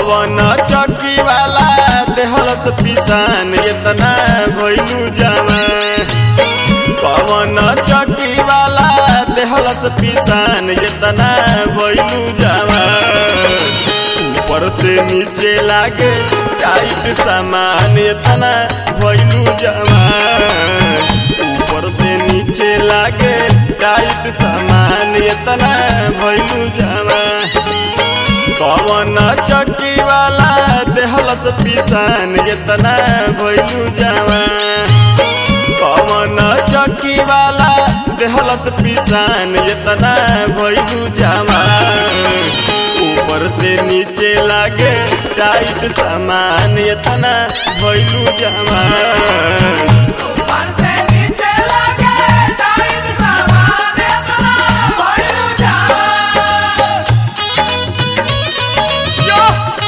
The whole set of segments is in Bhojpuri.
कवन चौकी वाला देहलस पिसान इतना भइलू जवान कवन चौकी वाला देहलस पिसान इतना भइलू जवान ऊपर से नीचे लागे टाइट सामान इतना भइलू जवान ऊपर से नीचे लागे टाइट सामान इतना भइलू जवान कवन चक्की वाला देहलस पिसान इतना भइलू जवान कवन चक्की वाला देहलस पिसान इतना भइलू जवान ऊपर से नीचे लागे टाइट सामान इतना भइलू जवान ऊपर से नीचे लगे टाइट सामान इतना भइलू जवान यो!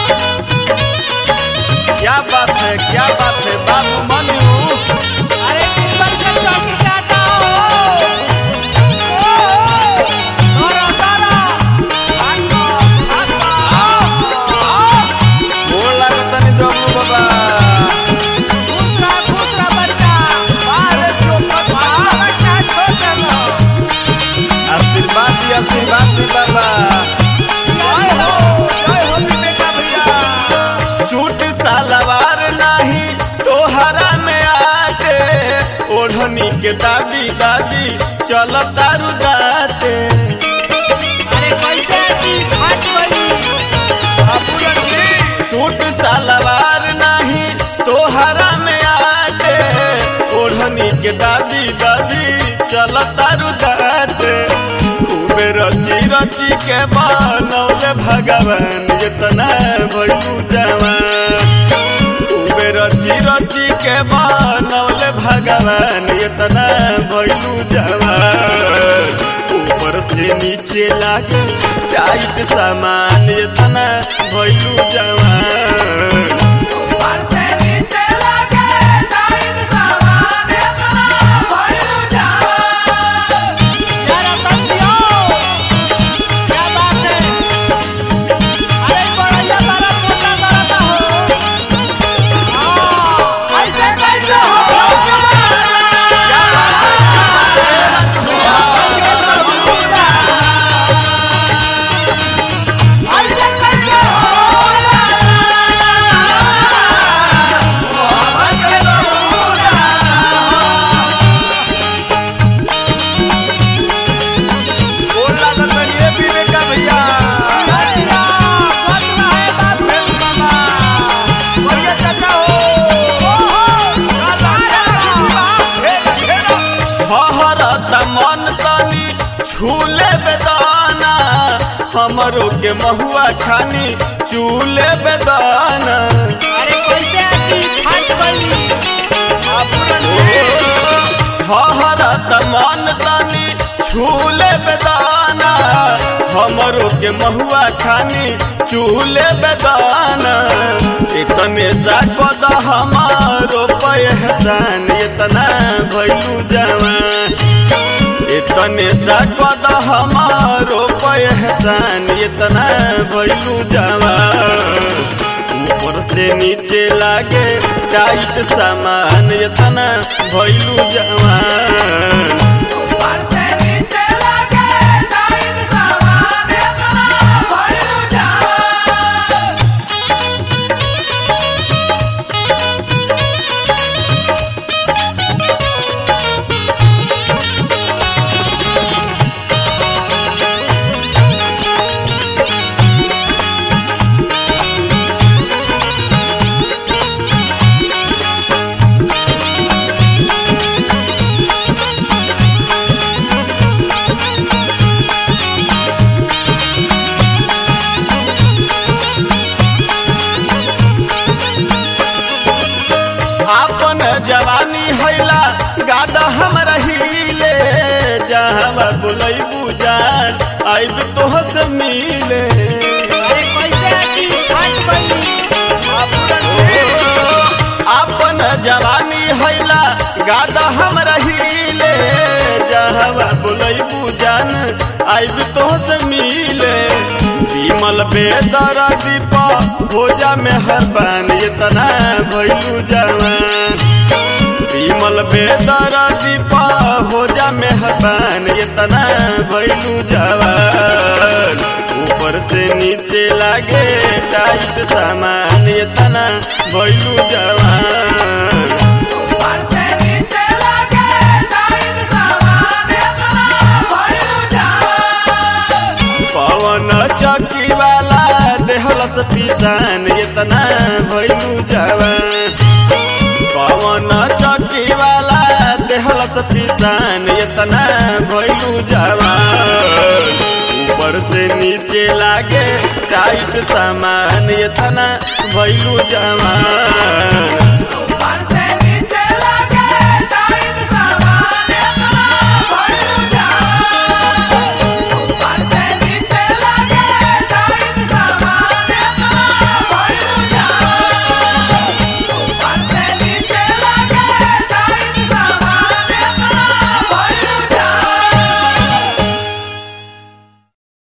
क्या बात है क्या बात है बाबू मनु अरे टिप्पण के चौकी काटा हो ओ तोरा तोरा भागो भागो आओ आओ गोड़ लागत तनी डब्लू बाबा खुश रह खुश रह बच्चा बाहर चोपट बाहर बच्चा छोड़ देना आशीर्वाद दी आशीर्वाद दी बाबा जय हो जय हो बेटा भैया सूट सलवार नहीं तोहरा में आते ओढ़नी के दादी दादी चल तारू दाते अरे कैसे की फट गई अपुरन जी सूट सलवार नहीं तोहरा में आते ओढ़नी के दादी दादी चल तारू दाते खूबे रची रची के बनौले भगवान इतना भइलू जवान खूबे रची रची के बनौले भगवान इतना भइलू जवान ऊपर से नीचे लागे टाइट सामान इतना भइलू जवान ऊपर से नीचे लगे टाइट सामान इतना भइलू जवान यार तंजियो क्या बात है अरे बड़ा बड़ा मोटा बड़ा हो हां ऐसे कैसे हो क्या ऐसे कैसे गोड़ लागत बनी ए विवेका भैया हहरत मन तनी छूले बेदाना हमरो के महुआ खानी चूले बेदाना हहरत मन तनी छूले बेदाना हमरो के महुआ खानी चूले बेदाना इतने जागद हमारो पहचान इतना भइलू जवान इतने जागद हमारो पहचान इतना भइलू जवान ऊपर से नीचे लागे टाइट सामान इतना भइलू जवान आपन जवानी हैला गादा हम रहीले जहाँ बुलैबू जान आइब तोह से मिले आपन जवानी हैला गादा हम रहीले जहाँ बुलैबू जान आइब तोह से मिले विमल बेदर दीप भोजा में हर बान इतना भैलू जवान विमल बेदर दीप भोजा में हर बान इतना भैलू जवान ऊपर से नीचे लागे टाइट सामान इतना भैलू जवान ऊपर से नीचे लगे टाइट सामान अपना भइलू जवान पवन चौकी वाला देहलस पिसान इतना भैलू जवान पवन चौकी वाला देहलस पिसान इतना भैलू जवान ऊपर से नीचे लागे टाइट सामान इतना भैलू जवान ऊपर से